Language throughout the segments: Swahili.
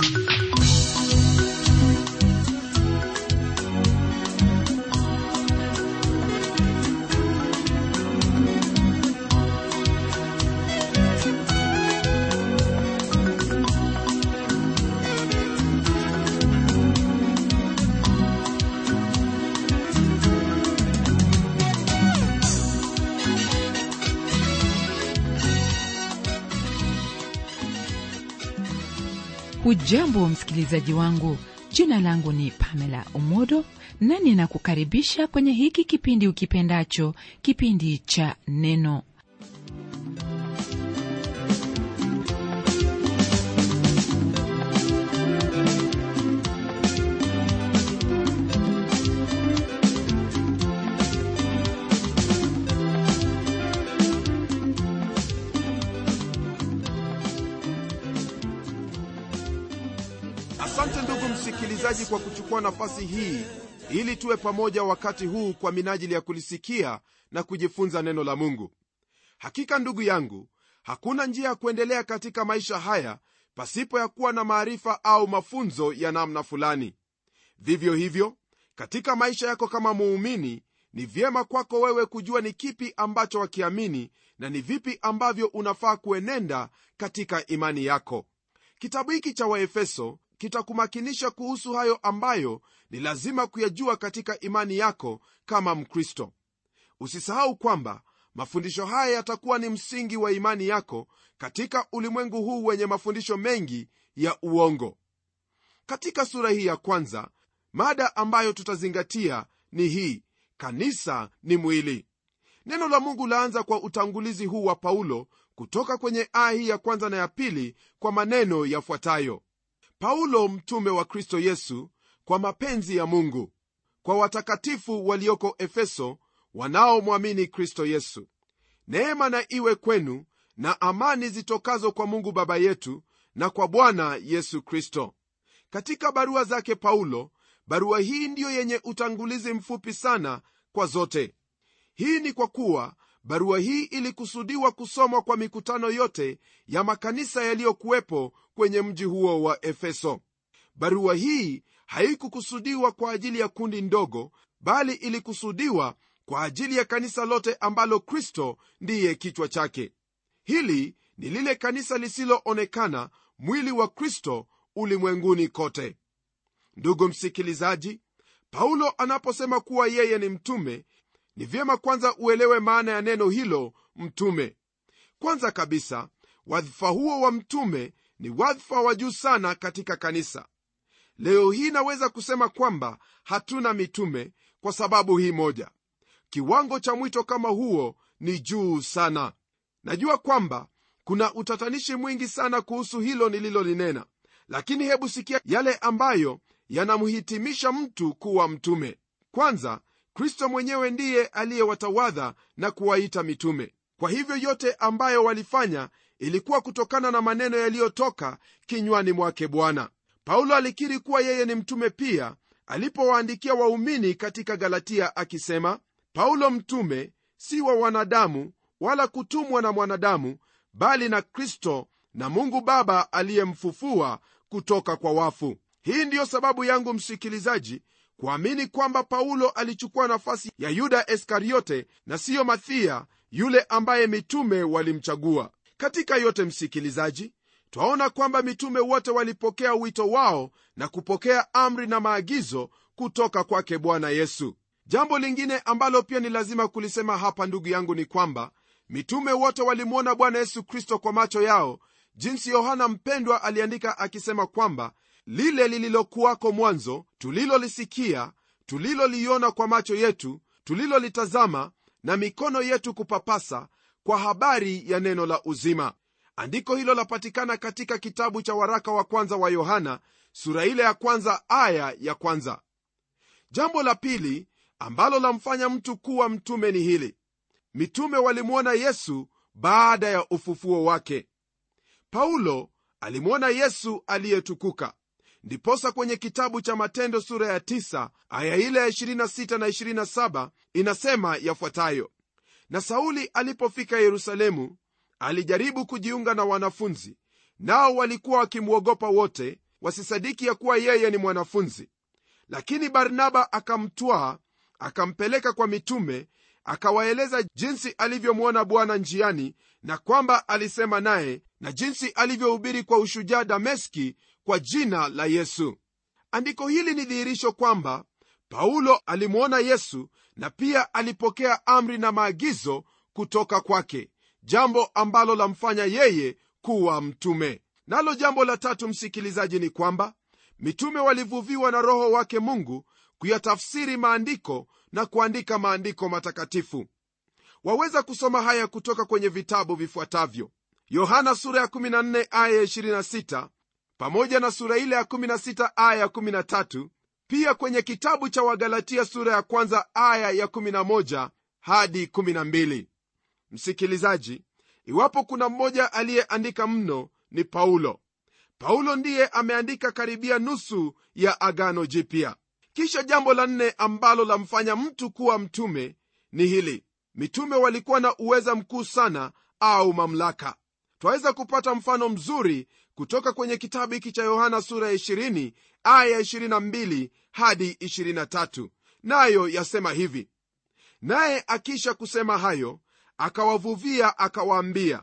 hujambo msikilizaji wangu jina langu ni pamela omodo na ninakukaribisha kwenye hiki kipindi ukipendacho kipindi cha neno asante ndugu msikilizaji kwa kuchukua nafasi hii ili tuwe pamoja wakati huu kwa minajili ya kulisikia na kujifunza neno la mungu hakika ndugu yangu hakuna njia ya kuendelea katika maisha haya pasipo ya kuwa na maarifa au mafunzo ya namna fulani vivyo hivyo katika maisha yako kama muumini ni vyema kwako wewe kujua ni kipi ambacho wakiamini na ni vipi ambavyo unafaa kuenenda katika imani yako kitabu hiki cha waefeso kitakumakinisha kuhusu hayo ambayo ni lazima kuyajua katika imani yako kama mkristo usisahau kwamba mafundisho haya yatakuwa ni msingi wa imani yako katika ulimwengu huu wenye mafundisho mengi ya uongo katika sura hii ya kwanza mada ambayo tutazingatia ni hii kanisa ni mwili neno la mungu laanza kwa utangulizi huu wa paulo kutoka kwenye aya hii ya kwanza na ya pili kwa maneno yafuatayo paulo mtume wa kristo yesu kwa mapenzi ya mungu kwa watakatifu walioko efeso wanaomwamini kristo yesu neema na iwe kwenu na amani zitokazo kwa mungu baba yetu na kwa bwana yesu kristo katika barua zake paulo barua hii ndiyo yenye utangulizi mfupi sana kwa zote hii ni kwa kuwa barua hii ilikusudiwa kusomwa kwa mikutano yote ya makanisa yaliyokuwepo kwenye mji huo wa efeso barua hii haikukusudiwa kwa ajili ya kundi ndogo bali ilikusudiwa kwa ajili ya kanisa lote ambalo kristo ndiye kichwa chake hili ni lile kanisa lisiloonekana mwili wa kristo ulimwenguni kote ndugu msikilizaji paulo anaposema kuwa yeye ni mtume ni vyema kwanza uelewe maana ya neno hilo mtume kwanza kabisa wadhifa huo wa mtume ni wadhifa wa juu sana katika kanisa leo hii naweza kusema kwamba hatuna mitume kwa sababu hii moja kiwango cha mwito kama huo ni juu sana najua kwamba kuna utatanishi mwingi sana kuhusu hilo nililolinena lakini hebu sikia yale ambayo yanamhitimisha mtu kuwa mtume kwanza kristo mwenyewe ndiye aliyewatawadha na kuwaita mitume kwa hivyo yote ambayo walifanya ilikuwa kutokana na maneno yaliyotoka kinywani mwake bwana paulo alikiri kuwa yeye ni mtume pia alipowaandikia waumini katika galatia akisema paulo mtume si wa wanadamu wala kutumwa na mwanadamu bali na kristo na mungu baba aliyemfufua kutoka kwa wafu hii ndiyo sababu yangu msikilizaji kuamini kwamba paulo alichukua nafasi ya yuda iskariote na siyo mathia yule ambaye mitume walimchagua katika yote msikilizaji twaona kwamba mitume wote walipokea wito wao na kupokea amri na maagizo kutoka kwake bwana yesu jambo lingine ambalo pia ni lazima kulisema hapa ndugu yangu ni kwamba mitume wote walimwona bwana yesu kristo kwa macho yao jinsi yohana mpendwa aliandika akisema kwamba lile lililokuwako mwanzo tulilolisikia tuliloliona kwa macho yetu tulilolitazama na mikono yetu kupapasa kwa habari ya neno la uzima andiko hilo lapatikana katika kitabu cha waraka wa kwanza wa yohana sura ile ya kwanza aya ya kwanza jambo la pili ambalo lamfanya mtu kuwa mtume ni hili mitume walimwona yesu baada ya ufufuo wake paulo alimwona yesu aliyetukuka ndiposa kwenye kitabu cha matendo sura ya 9 aya ile ya 26 na 27 inasema yafuatayo na sauli alipofika yerusalemu alijaribu kujiunga na wanafunzi nao walikuwa wakimwogopa wote wasisadiki ya kuwa yeye ni mwanafunzi lakini barnaba akamtwaa akampeleka kwa mitume akawaeleza jinsi alivyomwona bwana njiani na kwamba alisema naye na jinsi alivyohubiri kwa ushujaa dameski kwa jina la yesu andiko hili ni dhihirisho kwamba paulo alimwona yesu na pia alipokea amri na maagizo kutoka kwake jambo ambalo lamfanya yeye kuwa mtume nalo jambo la tatu msikilizaji ni kwamba mitume walivuviwa na roho wake mungu kuyatafsiri maandiko na kuandika maandiko matakatifu waweza kusoma haya kutoka kwenye vitabu vifuatavyo yohana sura ya 14 aya 26 pamoja na sura ile ya 16 aya 13 pia kwenye kitabu cha wagalatia sura ya kwanza aya ya 11 hadi 12 msikilizaji iwapo kuna mmoja aliyeandika mno ni paulo paulo ndiye ameandika karibia nusu ya agano jipya kisha jambo la nne ambalo lamfanya mtu kuwa mtume ni hili mitume walikuwa na uweza mkuu sana au mamlaka twaweza kupata mfano mzuri kutoka kwenye kitabu hiki cha yohana sura ya 20 aya 22 hadi 23 nayo yasema hivi naye akisha kusema hayo akawavuvia akawaambia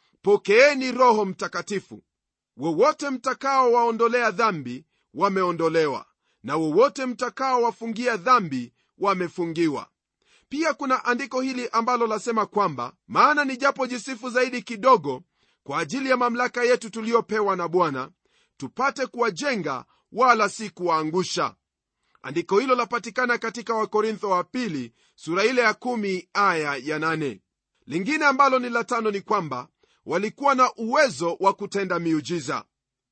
pokeeni roho mtakatifu wowote mtakao waondolea dhambi wameondolewa na wowote mtakao wafungia dhambi wamefungiwa pia kuna andiko hili ambalo lasema kwamba maana ni japo jisifu zaidi kidogo kwa ajili ya mamlaka yetu tuliyopewa na bwana tupate kuwajenga wala si kuwaangusha andiko hilo lapatikana katika wakorintho wa pili sura ile ya kumi aya ya nane lingine ambalo ni la tano ni kwamba walikuwa na uwezo wa kutenda miujiza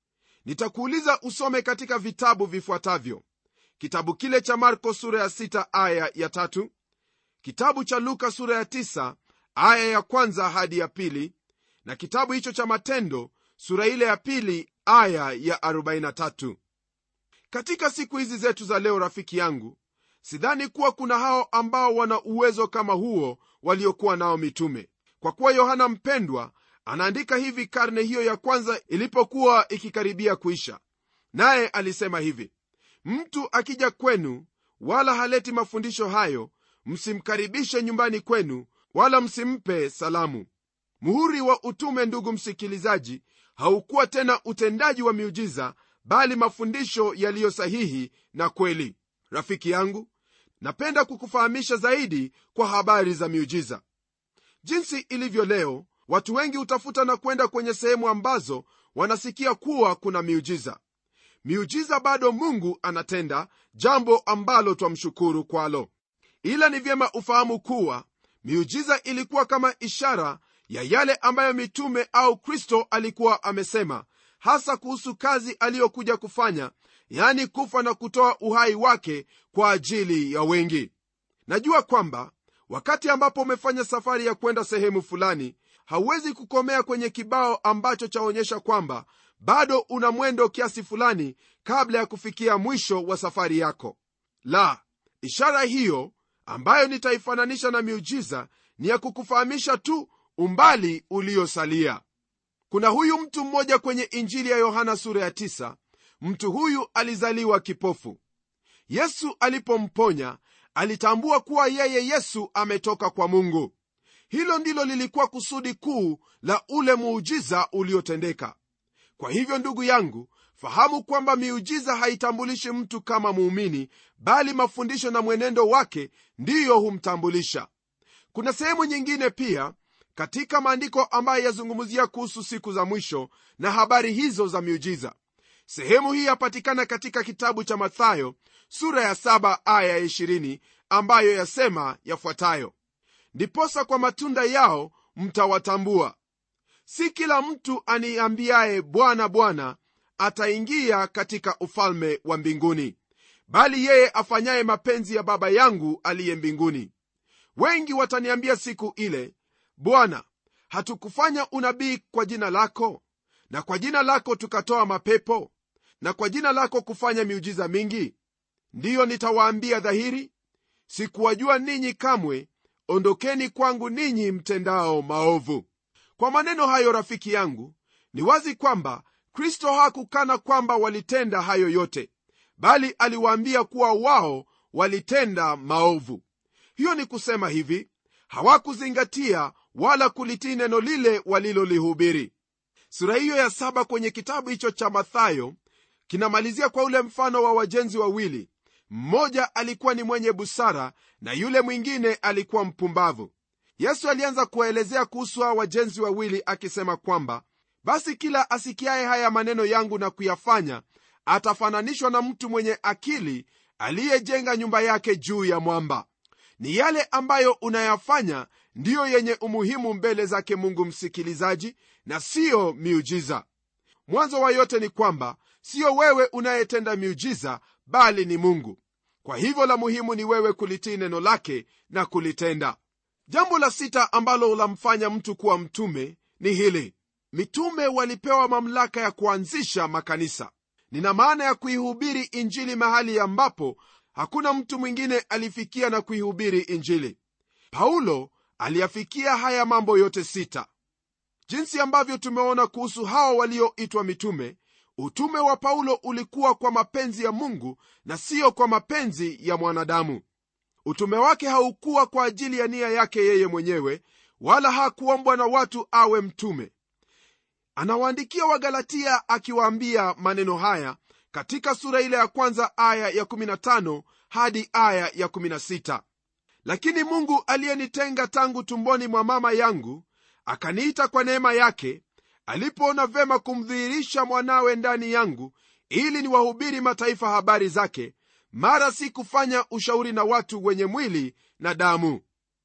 nitakuuliza usome katika vitabu vifuatavyo kitabu kile cha marko sura ya 6 aya ya tatu kitabu cha luka sura ya 9 aya ya kwanza hadi ya pili na kitabu hicho cha matendo sura ile ya pili aya ya 43 katika siku hizi zetu za leo rafiki yangu sidhani kuwa kuna hao ambao wana uwezo kama huo waliokuwa nao mitume kwa kuwa yohana mpendwa anaandika hivi karne hiyo ya kwanza ilipokuwa ikikaribia kuisha naye alisema hivi mtu akija kwenu wala haleti mafundisho hayo msimkaribishe nyumbani kwenu wala msimpe salamu muhuri wa utume ndugu msikilizaji haukuwa tena utendaji wa miujiza bali mafundisho yaliyo sahihi na kweli rafiki yangu napenda kukufahamisha zaidi kwa habari za miujiza jinsi ilivyo leo watu wengi hutafuta na kwenda kwenye sehemu ambazo wanasikia kuwa kuna miujiza miujiza bado mungu anatenda jambo ambalo twamshukuru kwalo ila ni vyema ufahamu kuwa miujiza ilikuwa kama ishara ya yale ambayo mitume au kristo alikuwa amesema hasa kuhusu kazi aliyokuja kufanya yani kufa na kutoa uhai wake kwa ajili ya wengi najua kwamba wakati ambapo umefanya safari ya kwenda sehemu fulani hauwezi kukomea kwenye kibao ambacho chaonyesha kwamba bado una mwendo kiasi fulani kabla ya kufikia mwisho wa safari yako la ishara hiyo ambayo nitaifananisha na miujiza ni ya kukufahamisha tu umbali uliosalia kuna huyu mtu mmoja kwenye injili ya yohana sura ya 9 mtu huyu alizaliwa kipofu yesu alipomponya alitambua kuwa yeye yesu ametoka kwa mungu hilo ndilo lilikuwa kusudi kuu la ule muujiza uliotendeka kwa hivyo ndugu yangu fahamu kwamba miujiza haitambulishi mtu kama muumini bali mafundisho na mwenendo wake ndiyo humtambulisha kuna sehemu nyingine pia katika maandiko ambayo yazungumzia kuhusu siku za mwisho na habari hizo za miujiza sehemu hii yapatikana katika kitabu cha mathayo sura ya 7 aya ya 20 ambayo yasema yafuatayo ndiposa kwa matunda yao mtawatambua si kila mtu aniambiaye bwana bwana ataingia katika ufalme wa mbinguni bali yeye afanyaye mapenzi ya baba yangu aliye mbinguni wengi wataniambia siku ile bwana hatukufanya unabii kwa jina lako na kwa jina lako tukatoa mapepo na kwa jina lako kufanya miujiza mingi ndiyo nitawaambia dhahiri sikuwajua ninyi kamwe ondokeni kwangu ninyi mtendao maovu kwa maneno hayo rafiki yangu ni wazi kwamba kristo hakukana kwamba walitenda hayo yote bali aliwaambia kuwa wao walitenda maovu hiyo ni kusema hivi hawakuzingatia wala kulitii neno lile walilolihubiri sura hiyo ya saba kwenye kitabu hicho cha mathayo kinamalizia kwa ule mfano wa wajenzi wawili mmoja alikuwa ni mwenye busara na yule mwingine alikuwa mpumbavu yesu alianza kuwaelezea kuhusu hawa wajenzi wawili akisema kwamba basi kila asikiaye haya maneno yangu na kuyafanya atafananishwa na mtu mwenye akili aliyejenga nyumba yake juu ya mwamba ni yale ambayo unayafanya ndiyo yenye umuhimu mbele zake mungu msikilizaji na siyo miujiza mwanzo wa yote ni kwamba siyo wewe unayetenda miujiza bali ni mungu kwa hivyo la muhimu ni wewe kulitii neno lake na kulitenda jambo la sita ambalo lamfanya mtu kuwa mtume ni hili mitume walipewa mamlaka ya kuanzisha makanisa nina maana ya kuihubiri injili mahali ambapo hakuna mtu mwingine alifikia na kuihubiri injili paulo aliyafikia haya mambo yote sita jinsi ambavyo tumeona kuhusu hao walioitwa mitume utume wa paulo ulikuwa kwa mapenzi ya mungu na siyo kwa mapenzi ya mwanadamu utume wake haukuwa kwa ajili ya nia yake yeye mwenyewe wala hakuombwa na watu awe mtume anawaandikia wagalatia akiwaambia maneno haya katika sura ile ya kwanza aya ya 15 hadi aya ya 16 lakini mungu aliyenitenga tangu tumboni mwa mama yangu akaniita kwa neema yake alipoona vema kumdhihirisha mwanawe ndani yangu ili niwahubiri mataifa habari zake mara si kufanya ushauri na watu wenye mwili na damu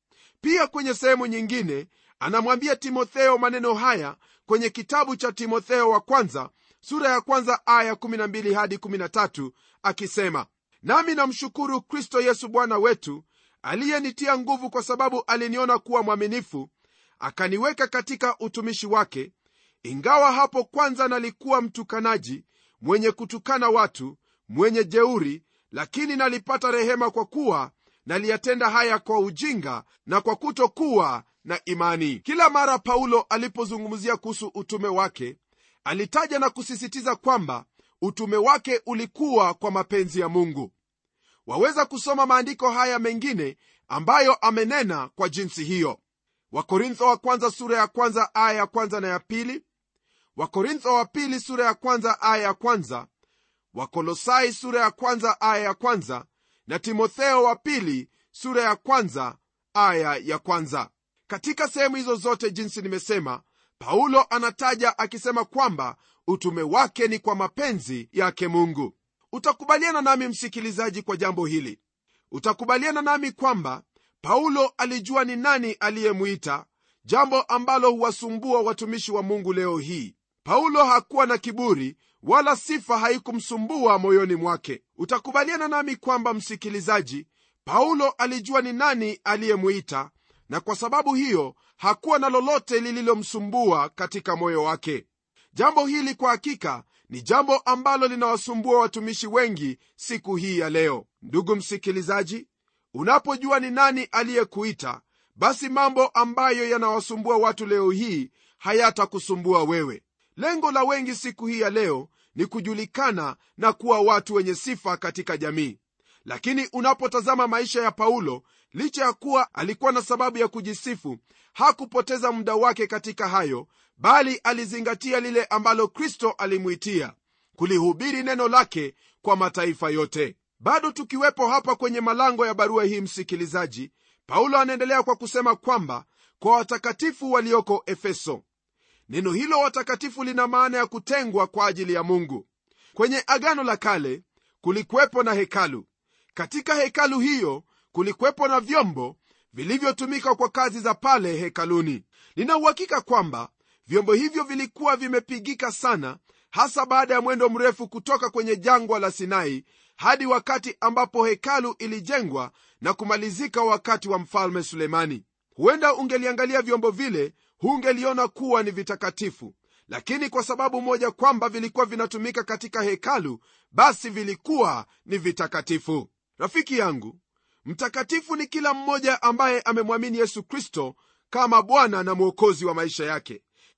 pia kwenye sehemu nyingine anamwambia timotheo maneno haya kwenye kitabu cha timotheo wa kwanza sura ya kwanza aya 12 hadi 13 akisema nami namshukuru kristo yesu bwana wetu aliyenitia nguvu kwa sababu aliniona kuwa mwaminifu akaniweka katika utumishi wake ingawa hapo kwanza nalikuwa mtukanaji mwenye kutukana watu mwenye jeuri lakini nalipata rehema kwa kuwa naliyatenda haya kwa ujinga na kwa kutokuwa na imani kila mara paulo alipozungumzia kuhusu utume wake alitaja na kusisitiza kwamba utume wake ulikuwa kwa mapenzi ya mungu waweza kusoma maandiko haya mengine ambayo amenena kwa jinsi hiyo wakorintho wa kwanza sura ya kwanza aya ya kwanza na ya pili wakorintho wa pili sura ya kwanza aya ya kwanza wakolosai sura ya kwanza aya ya kwanza na timotheo wa pili sura ya kwanza aya ya kwanza katika sehemu hizo zote jinsi nimesema paulo anataja akisema kwamba utume wake ni kwa mapenzi yake mungu utakubaliana nami msikilizaji kwa jambo hili utakubaliana nami kwamba paulo alijua ni nani aliyemwita jambo ambalo huwasumbua watumishi wa mungu leo hii paulo hakuwa na kiburi wala sifa haikumsumbua moyoni mwake utakubaliana nami kwamba msikilizaji paulo alijua ni nani aliyemwita na kwa sababu hiyo hakuwa na lolote lililomsumbua katika moyo wake jambo hili kwa hakika ni jambo ambalo linawasumbua watumishi wengi siku hii ya leo ndugu msikilizaji unapojua ni nani aliyekuita basi mambo ambayo yanawasumbua watu leo hii hayatakusumbua wewe lengo la wengi siku hii ya leo ni kujulikana na kuwa watu wenye sifa katika jamii lakini unapotazama maisha ya paulo licha ya kuwa alikuwa na sababu ya kujisifu hakupoteza muda wake katika hayo bali alizingatia lile ambalo kristo alimwitia kulihubiri neno lake kwa mataifa yote bado tukiwepo hapa kwenye malango ya barua hii msikilizaji paulo anaendelea kwa kusema kwamba kwa watakatifu walioko efeso neno hilo watakatifu lina maana ya kutengwa kwa ajili ya mungu kwenye agano la kale kulikuwepo na hekalu katika hekalu hiyo kulikuwepo na vyombo vilivyotumika kwa kazi za pale hekaluni nina uhakika kwamba vyombo hivyo vilikuwa vimepigika sana hasa baada ya mwendo mrefu kutoka kwenye jangwa la sinai hadi wakati ambapo hekalu ilijengwa na kumalizika wakati wa mfalme sulemani huenda ungeliangalia vyombo vile hungeliona kuwa ni vitakatifu lakini kwa sababu moja kwamba vilikuwa vinatumika katika hekalu basi vilikuwa ni vitakatifu rafiki yangu mtakatifu ni kila mmoja ambaye amemwamini yesu kristo kama bwana na mwokozi wa maisha yake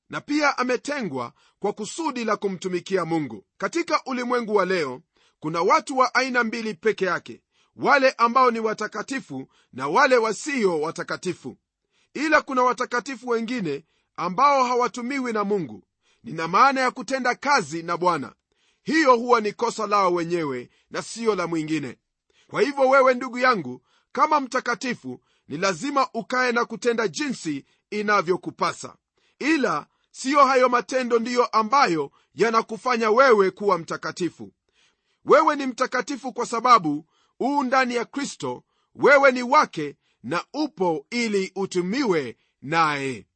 na pia ametengwa kwa kusudi la kumtumikia mungu katika ulimwengu wa leo kuna watu wa aina mbili peke yake wale ambao ni watakatifu na wale wasio watakatifu ila kuna watakatifu wengine ambao hawatumiwi na mungu nina maana ya kutenda kazi na bwana hiyo huwa ni kosa lao wenyewe na siyo la mwingine kwa hivyo wewe ndugu yangu kama mtakatifu ni lazima ukaye na kutenda jinsi inavyokupasa ila siyo hayo matendo ndiyo ambayo yanakufanya wewe kuwa mtakatifu wewe ni mtakatifu kwa sababu uu ndani ya kristo wewe ni wake na upo ili utumiwe naye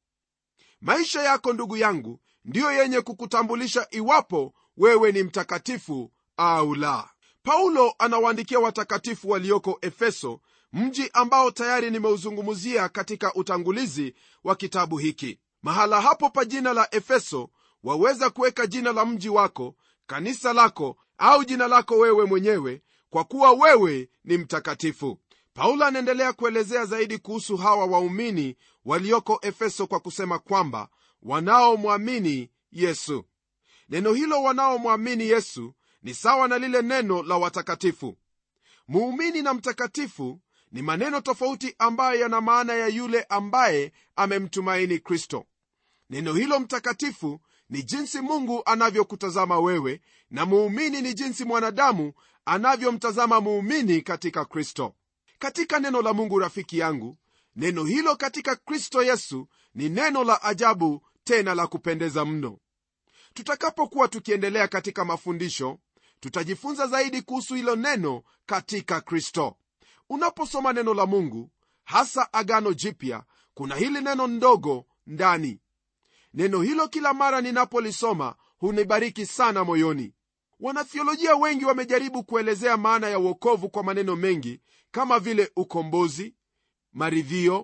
maisha yako ndugu yangu ndiyo yenye kukutambulisha iwapo wewe ni mtakatifu au la paulo anawaandikia watakatifu walioko efeso mji ambao tayari nimeuzungumzia katika utangulizi wa kitabu hiki mahala hapo pa jina la efeso waweza kuweka jina la mji wako kanisa lako au jina lako wewe mwenyewe kwa kuwa wewe ni mtakatifu paulo anaendelea kuelezea zaidi kuhusu hawa waumini walioko efeso kwa kusema kwamba wanaomwamini yesu neno hilo wanaomwamini yesu ni sawa na lile neno la watakatifu muumini na mtakatifu ni maneno tofauti ambayo yana maana ya yule ambaye amemtumaini kristo neno hilo mtakatifu ni jinsi mungu anavyokutazama wewe na muumini ni jinsi mwanadamu anavyomtazama muumini katika kristo katika neno la mungu rafiki yangu neno hilo katika kristo yesu ni neno la ajabu tena la kupendeza mno tutakapokuwa tukiendelea katika mafundisho tutajifunza zaidi kuhusu hilo neno katika kristo unaposoma neno la mungu hasa agano jipya kuna hili neno ndogo ndani neno hilo kila mara ninapolisoma hunibariki sana moyoni wanathiolojia wengi wamejaribu kuelezea maana ya uokovu kwa maneno mengi kama vile ukombozi maridhio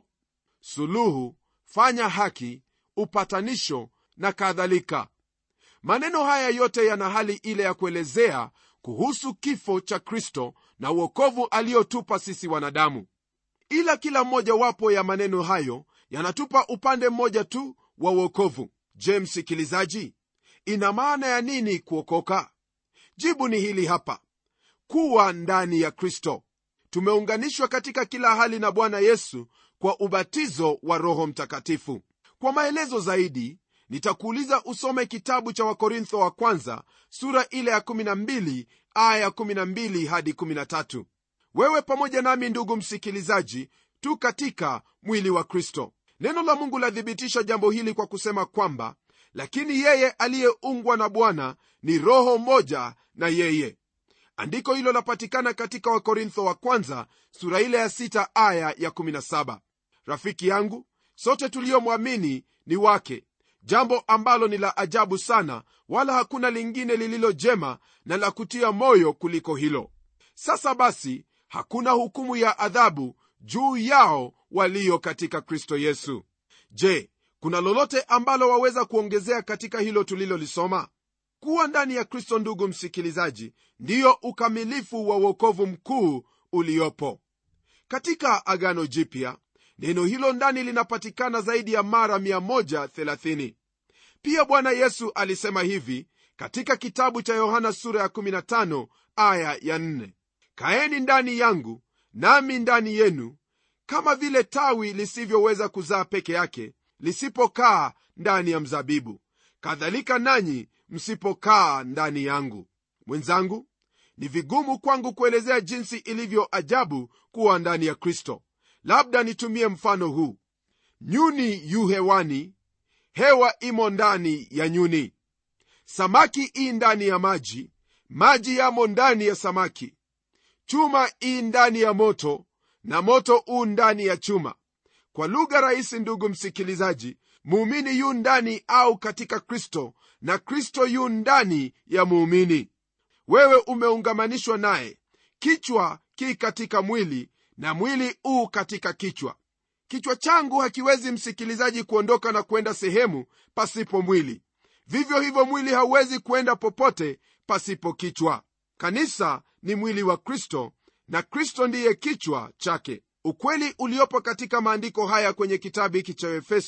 suluhu fanya haki upatanisho na kadhalika maneno haya yote yana hali ile ya kuelezea kuhusu kifo cha kristo na uokovu aliyotupa sisi wanadamu ila kila mmoja wapo ya maneno hayo yanatupa upande mmoja tu wa uokovu je msikilizaji ina maana ya nini kuokoka jibu ni hili hapa kuwa ndani ya kristo tumeunganishwa katika kila hali na bwana yesu kwa ubatizo wa roho mtakatifu kwa maelezo zaidi nitakuuliza usome kitabu cha wakorintho wa kwanza sura ile ya 12 aya 12 hadi 13 wewe pamoja nami ndugu msikilizaji tu katika mwili wa kristo neno la mungu lathibitisha jambo hili kwa kusema kwamba lakini yeye aliyeungwa na bwana ni roho moja na yeye andiko hilo lapatikana katika wakorintho wa kwanza sura ile ya 6 aya ya 17 rafiki yangu sote tuliyomwamini ni wake jambo ambalo ni la ajabu sana wala hakuna lingine lililo jema na la kutia moyo kuliko hilo sasa basi hakuna hukumu ya adhabu juu yao walio katika kristo yesu je kuna lolote ambalo waweza kuongezea katika hilo tulilolisoma kuwa ndani ya kristo ndugu msikilizaji ndiyo ukamilifu wa uokovu mkuu uliopo katika agano jipya neno hilo ndani linapatikana zaidi ya mara 130 pia bwana yesu alisema hivi katika kitabu cha yohana sura ya 15 aya ya 4 kaeni ndani yangu nami ndani yenu kama vile tawi lisivyoweza kuzaa peke yake lisipokaa ndani ya mzabibu kadhalika nanyi msipokaa ndani yangu mwenzangu ni vigumu kwangu kuelezea jinsi ilivyo ajabu kuwa ndani ya kristo labda nitumie mfano huu nyuni yu hewani hewa imo ndani ya nyuni samaki ii ndani ya maji maji yamo ndani ya samaki chuma ii ndani ya moto na moto uu ndani ya chuma kwa lugha rahisi ndugu msikilizaji muumini yu ndani au katika kristo na kristo yu ndani ya muumini wewe umeungamanishwa naye kichwa ki katika mwili na mwili uu katika kichwa kichwa changu hakiwezi msikilizaji kuondoka na kwenda sehemu pasipo mwili vivyo hivyo mwili hauwezi kwenda popote pasipo kichwa kanisa ni mwili wa kristo na kristo ndiye kichwa chake ukweli uliopo katika maandiko haya kwenye kitabu hiki cha efeso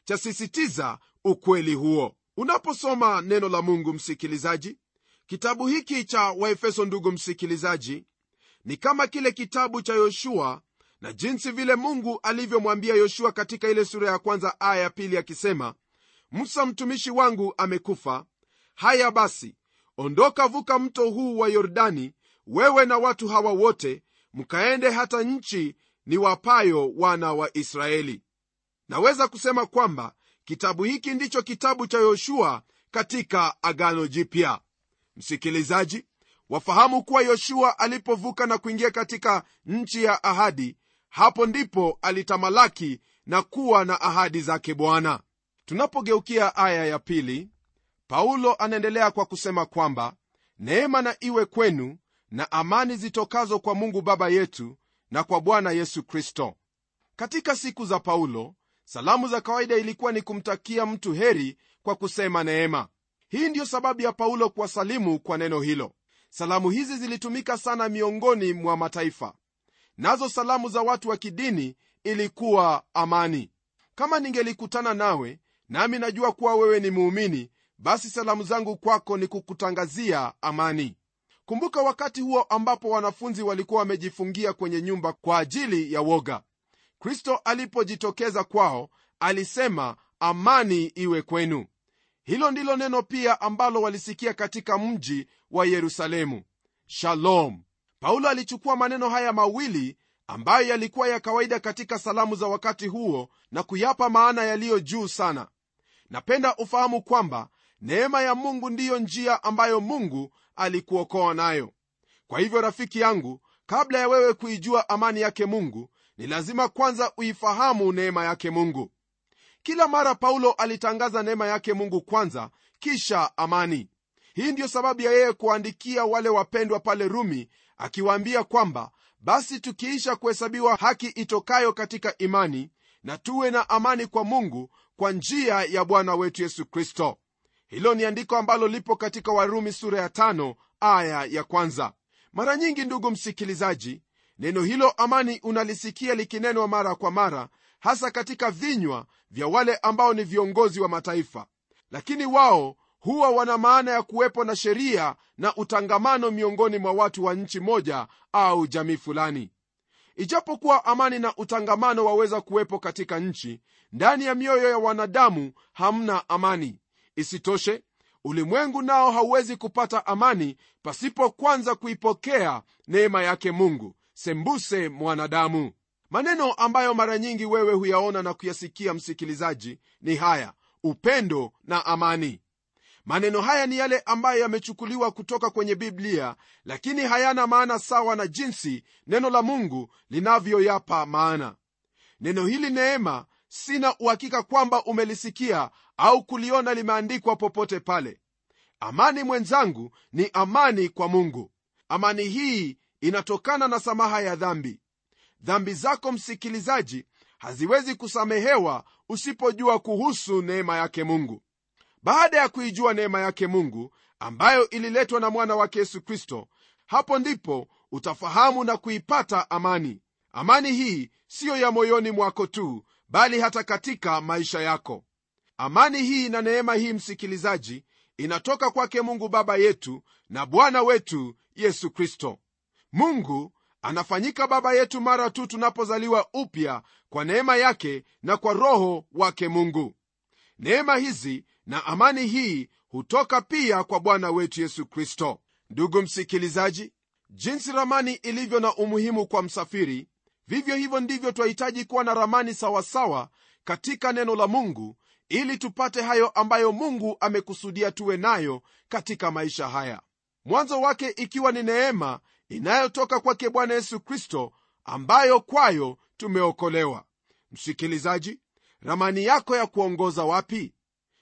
chasisitiza ukweli huo unaposoma neno la mungu msikilizaji kitabu hiki cha waefeso ndugu msikilizaji ni kama kile kitabu cha yoshua na jinsi vile mungu alivyomwambia yoshua katika ile sura ya kwanza aya ya pili akisema musa mtumishi wangu amekufa haya basi ondoka vuka mto huu wa yordani wewe na watu hawa wote mkaende hata nchi ni wapayo wana wa israeli naweza kusema kwamba kitabu hiki ndicho kitabu cha yoshua katika agano jipya msikilizaji wafahamu kuwa yoshua alipovuka na kuingia katika nchi ya ahadi hapo ndipo alitamalaki na kuwa na ahadi zake bwana tunapogeukia aya ya pili paulo anaendelea kwa kusema kwamba neema na iwe kwenu na amani zitokazo kwa mungu baba yetu na kwa bwana yesu kristo katika siku za paulo salamu za kawaida ilikuwa ni kumtakia mtu heri kwa kusema neema hii ndiyo sababu ya paulo kuwasalimu kwa neno hilo salamu hizi zilitumika sana miongoni mwa mataifa nazo salamu za watu wa kidini ilikuwa amani kama ningelikutana nawe nami najua kuwa wewe ni muumini basi salamu zangu kwako ni kukutangazia amani kumbuka wakati huo ambapo wanafunzi walikuwa wamejifungia kwenye nyumba kwa ajili ya woga kristo alipojitokeza kwao alisema amani iwe kwenu hilo ndilo neno pia ambalo walisikia katika mji wa yerusalemu shalom paulo alichukua maneno haya mawili ambayo yalikuwa ya kawaida katika salamu za wakati huo na kuyapa maana yaliyo juu sana napenda ufahamu kwamba neema ya mungu ndiyo njia ambayo mungu alikuokoa nayo kwa hivyo rafiki yangu kabla ya wewe kuijua amani yake mungu ni lazima kwanza uifahamu neema yake mungu kila mara paulo alitangaza neema yake mungu kwanza kisha amani hii ndiyo sababu ya yeye kuandikia wale wapendwa pale rumi akiwaambia kwamba basi tukiisha kuhesabiwa haki itokayo katika imani na tuwe na amani kwa mungu kwa njia ya bwana wetu yesu kristo hilo ni andiko ambalo lipo katika warumi sura ya tano aya ya kwanza mara nyingi ndugu msikilizaji neno hilo amani unalisikia likinenwa mara kwa mara hasa katika vinywa vya wale ambao ni viongozi wa mataifa lakini wao huwa wana maana ya kuwepo na sheria na utangamano miongoni mwa watu wa nchi moja au jamii fulani ijapokuwa amani na utangamano waweza kuwepo katika nchi ndani ya mioyo ya wanadamu hamna amani isitoshe ulimwengu nao hauwezi kupata amani pasipo kwanza kuipokea neema yake mungu sembuse mwanadamu maneno ambayo mara nyingi wewe huyaona na kuyasikia msikilizaji ni haya upendo na amani maneno haya ni yale ambayo yamechukuliwa kutoka kwenye biblia lakini hayana maana sawa na jinsi neno la mungu linavyoyapa maana neno hili neema sina uhakika kwamba umelisikia au kuliona limeandikwa popote pale amani mwenzangu ni amani kwa mungu amani hii inatokana na samaha ya dhambi dhambi zako msikilizaji haziwezi kusamehewa usipojua kuhusu neema yake mungu baada ya kuijua neema yake mungu ambayo ililetwa na mwana wake yesu kristo hapo ndipo utafahamu na kuipata amani amani hii siyo ya moyoni mwako tu bali hata katika maisha yako amani hii na neema hii msikilizaji inatoka kwake mungu baba yetu na bwana wetu yesu kristo mungu anafanyika baba yetu mara tu tunapozaliwa upya kwa neema yake na kwa roho wake mungu neema hizi na amani hii hutoka pia kwa bwana wetu yesu kristo ndugu msikilizaji jinsi ramani ilivyo na umuhimu kwa msafiri vivyo hivyo ndivyo twahitaji kuwa na ramani sawasawa katika neno la mungu ili tupate hayo ambayo mungu amekusudia tuwe nayo katika maisha haya mwanzo wake ikiwa ni neema inayotoka kwake bwana yesu kristo ambayo kwayo tumeokolewa msikilizaji ramani yako ya kuongoza wapi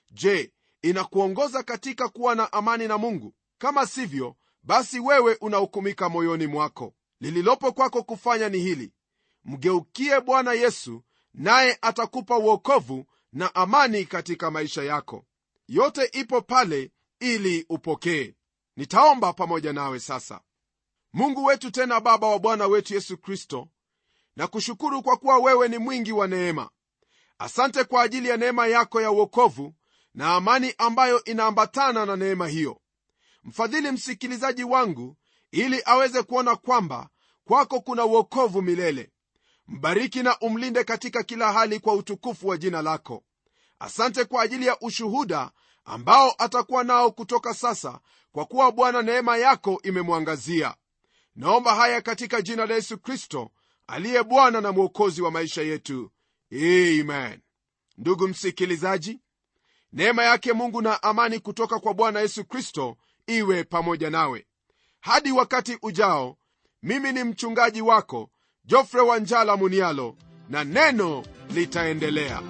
je inakuongoza katika kuwa na amani na mungu kama sivyo basi wewe unahukumika moyoni mwako lililopo kwako kufanya ni hili mgeukie bwana yesu naye atakupa uokovu na amani katika maisha yako yote ipo pale ili upokee nitaomba pamoja nawe sasa mungu wetu tena baba wa bwana wetu yesu kristo na kushukuru kwa kuwa wewe ni mwingi wa neema asante kwa ajili ya neema yako ya uokovu na amani ambayo inaambatana na neema hiyo mfadhili msikilizaji wangu ili aweze kuona kwamba kwako kuna uokovu milele mbariki na umlinde katika kila hali kwa utukufu wa jina lako asante kwa ajili ya ushuhuda ambao atakuwa nao kutoka sasa kwa kuwa bwana neema yako imemwangazia naomba haya katika jina la yesu kristo aliye bwana na mwokozi wa maisha yetu amen ndugu msikilizaji neema yake mungu na amani kutoka kwa bwana yesu kristo iwe pamoja nawe hadi wakati ujao mimi ni mchungaji wako jofre wanjala munialo na neno litaendelea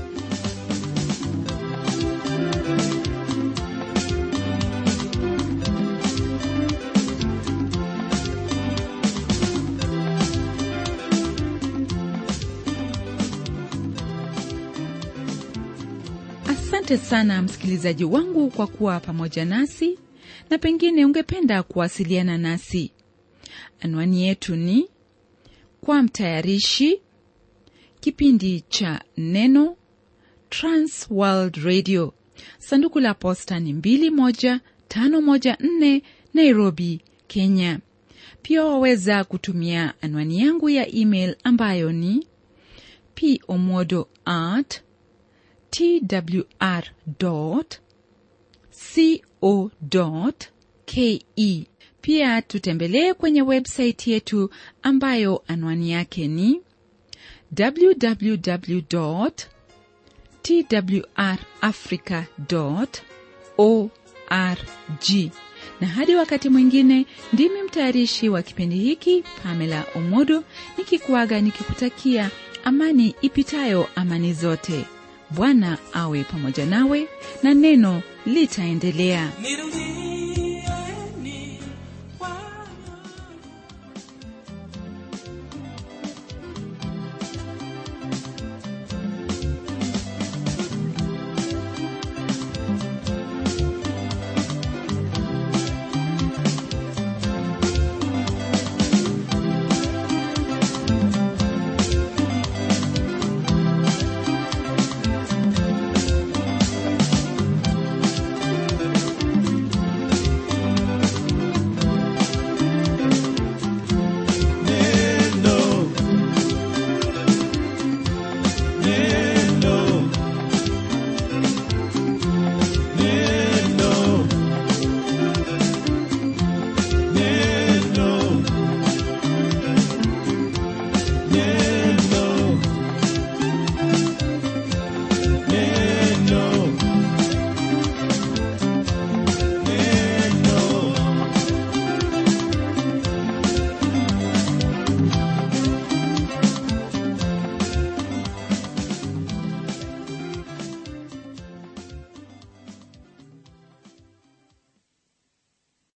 asante sana msikilizaji wangu kwa kuwa pamoja nasi na pengine ungependa kuwasiliana nasi anwani yetu ni kwa mtayarishi kipindi cha neno transworld radio sanduku la posta ni 21514 nairobi kenya pia waweza kutumia anwani yangu ya email ambayo ni pomodo at twr co ke pia tutembelee kwenye websaiti yetu ambayo anwani yake ni www twrafrica org na hadi wakati mwingine ndimi mtayarishi wa kipindi hiki pamela omodo nikikuaga nikikutakia amani ipitayo amani zote bwana awe pamoja nawe na neno litaendelea Nirudie